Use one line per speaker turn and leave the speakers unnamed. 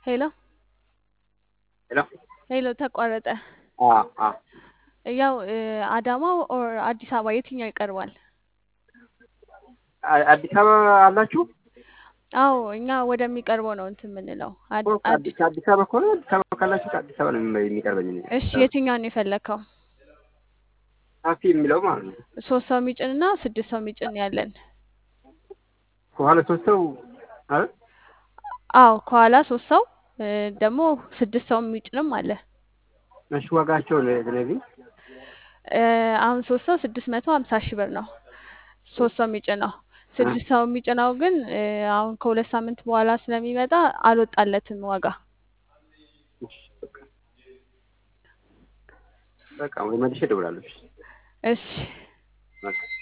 ሄሎ
ሄሎ
ሄሎ ተቋረጠ።
አ አ
ያው አዳማ ኦር አዲስ አበባ የትኛው ይቀርባል?
አ- አዲስ አበባ አላችሁ?
አዎ እኛ ወደሚቀርበው ነው እንትን የምንለው። አድ-
እኮ
አድ-
አዲስ አዲስ አበባ ከሆነ አዲስ አበባ ካላችሁ ከአዲስ አበባ ነው የሚ- የሚቀርበኝ እኔ።
እሺ የትኛውን ነው የፈለግከው?
ሰፊ የሚለው ማለት ነው።
ሶስት ሰው የሚጭን እና ስድስት ሰው የሚጭን ያለን።
ከኋላ ሶስት ሰው አይደል?
አዎ ከኋላ ሶስት ሰው እ፣ ደግሞ ስድስት ሰው የሚጭንም አለ።
እሺ ዋጋቸው ለነዚህ
እ፣ አሁን ሶስት ሰው ስድስት መቶ ሀምሳ ሺህ ብር ነው ሶስት ሰው የሚጭነው። ስድስት ሰው የሚጭነው ግን እ፣ አሁን ከሁለት ሳምንት በኋላ ስለሚመጣ አልወጣለትም ዋጋ።
በቃ ወይ መልሼ እደውላለሁ።
እሺ
በቃ